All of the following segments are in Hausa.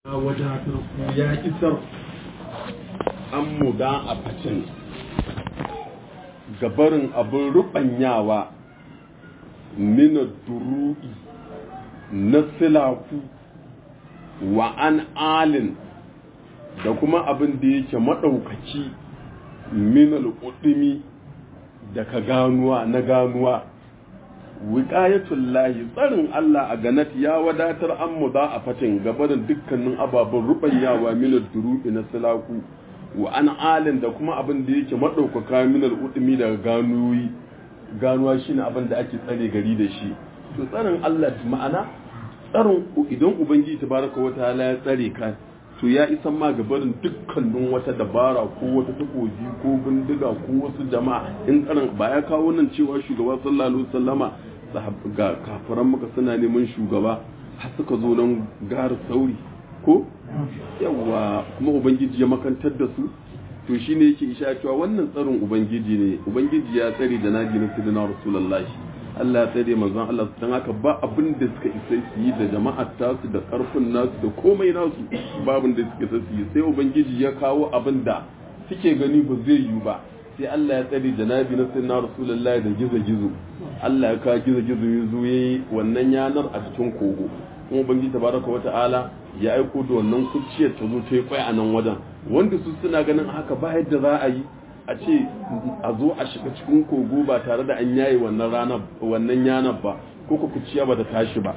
wadatar ya isar an muda a facin gabarin abin ruɓanyawa mina duru'i na silaku wa an alin da kuma abin da yake maɗaukaci minal ƙudumi daga ganuwa na ganuwa wiƙayatul lahi tsarin Allah a ganat ya wadatar an mu za a fatin gabanin dukkanin ababen ruɓanyawa minar duru'i na silaku wa an alin da kuma abin da yake maɗaukaka minar udumi daga ganuwi ganuwa shine abin da ake tsare gari da shi to tsarin Allah ma'ana tsarin idan ubangiji tabaraka wa ta'ala ya tsare ka to ya isa ma gabarin dukkanin wata dabara ko wata takobi ko bindiga ko wasu jama'a in tsarin ba ya kawo nan cewa shugaba sallallahu alaihi wasallama ga kafiran maka suna neman shugaba har suka zo nan gara sauri ko yawa kuma ubangiji ya makantar da su to shine yake isha cewa wannan tsarin ubangiji ne ubangiji ya tsare da nabi na sidina rasulullahi Allah ya tsare manzon Allah dan haka ba abin da suka isa su yi da jama'ar tasu da karfin nasu da komai nasu babin da suka isa su yi sai ubangiji ya kawo abin da suke gani ba zai yi ba sai Allah ya tsare da nabi na sidina rasulullahi da gizo gizo Allah ya kawo gizo gizo ya zo yayi wannan yanar a cikin kogo kuma ubangiji tabaraka wa ta'ala ya aiko da wannan kuciyar ta zo ta yi kwai a nan wajen wanda su suna ganin haka ba yadda za a yi a ce a zo a shiga cikin kogo ba tare da an yayi wannan ranar wannan yanar ba ko ku kuciya ba ta tashi ba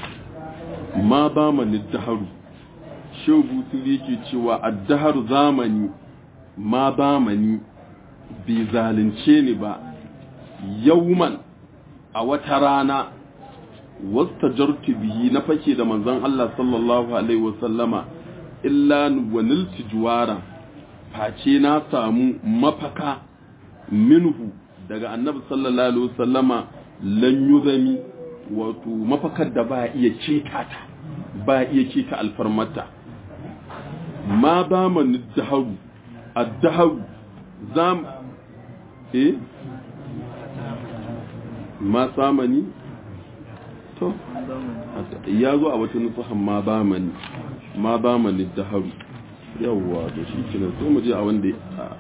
ma ba mani daharu shehu butuli yake cewa addaharu zamani ma ba mani bai zalunce ni ba yauman a wata rana wastajartu bihi na fake da manzon Allah sallallahu alaihi wasallama illa wa nilti juwara face na samu mafaka minhu daga annabi sallallahu alaihi wasallama lan yuzami wato mafakar da ba iya ceta ta ba iya ceta alfarmata ma ba man daharu ad-daharu zam eh ma samani to ya zo a wata nufahan ma ba mani ma ba mani da haru yawwa da shi kinan sai mu je a wanda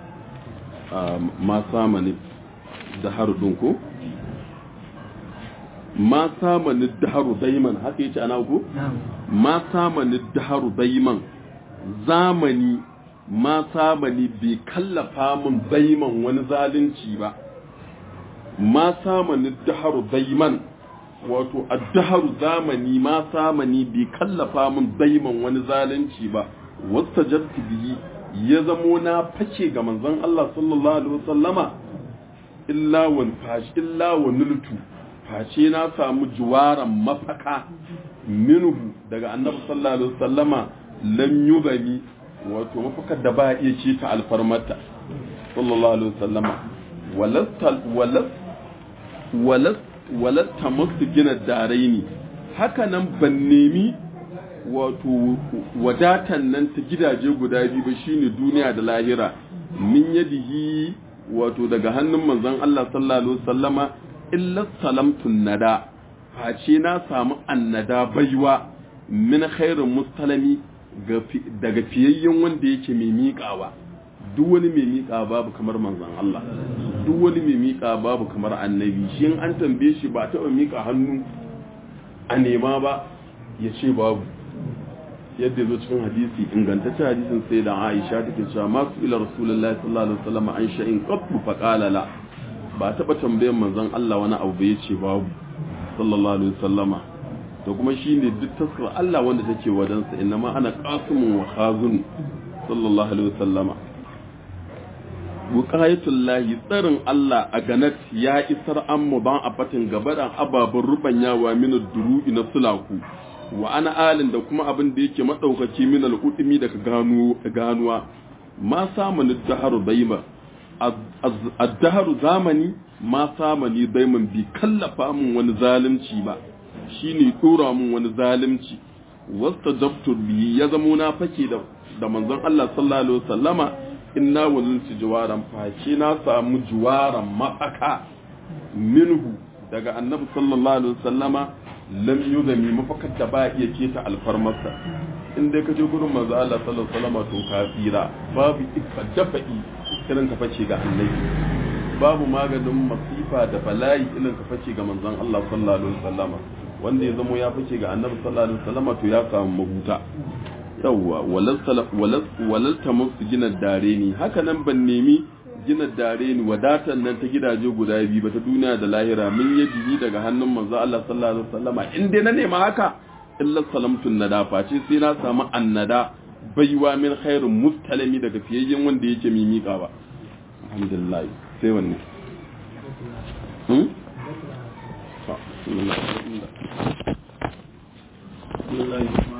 ma samani da haru din ko ma samani da haru daiman haka yace ana ko ma samani da haru daiman zamani ma samani bai kallafa min daiman wani zalunci ba ma samani da haru daiman wato addaharu zamani ma samani bai kallafa min daiman wani zalunci ba wasta jarti biyi ya zamo na face ga manzon Allah sallallahu alaihi wasallama illa wan fashi illa wa nultu face na samu juwaran mafaka minhu daga annabi sallallahu alaihi wasallama lam yubani wato mafakar da ba iya ce ta alfarmata sallallahu alaihi wasallama walasta walast walast walatta masu gina darai ne haka nan ban nemi wato wadatan nan ta gidaje guda biyu ba shine duniya da lahira min yadihi wato daga hannun manzon Allah sallallahu alaihi wasallama illa salamtun nada face na samu annada baiwa min khairin mustalami daga fiyayyen wanda yake mai miƙawa duk wani mai miƙa babu kamar manzon Allah duk wani mai miƙa babu kamar annabi shi in an tambaye shi ba taɓa miƙa hannu a nema ba ya ce babu yadda zo cikin hadisi ingantaccen hadisin sai da Aisha take cewa masu ila rasulullahi sallallahu alaihi wasallam an sha'in qattu fa qala la ba taɓa tambayan manzon Allah wani abu ya ce babu sallallahu alaihi wasallama to kuma shine duk taskar Allah wanda take wajensa innama ana qasimun wa khazun sallallahu alaihi wasallama lahi tsarin Allah a ganat ya isar an mu ban a fatin gabaɗan ababen rubanyawa min duru'i na sulaku wa ana alin da kuma abin da yake maɗaukaki min al'udumi daga ganuwa ma samani daharu daima addaharu zamani ma samani daiman bi kallafa min wani zalunci ba shine dora min wani zalunci wasta dabtur bi ya zamo na fake da da manzon Allah sallallahu alaihi wasallama inna waziltu juwaran face na samu juwaran mafaka minhu daga annabi sallallahu alaihi wasallama lam yuzami mafakar da ba iya keta alfarmarsa in dai ka je gurin manzo Allah sallallahu alaihi wasallam to ka tsira babu ifa dafa'i irin ka face ga annabi babu maganin masifa da bala'i irin ka face ga manzon Allah sallallahu alaihi wasallam wanda ya zamo ya face ga annabi sallallahu alaihi wasallam to ya samu mahuta yawwa walal ta musu gina dare ni haka nan ban nemi gina dare ni wadatan nan ta gidaje guda biyu ba ta duniya da lahira mun yi biyi daga hannun manzo Allah sallallahu alaihi wasallama in dai na nema haka illa salamtun nada face sai na samu annada baiwa min khairun mustalimi daga fiyayyen wanda yake mimika ba alhamdulillah sai wanne hmm? بسم الله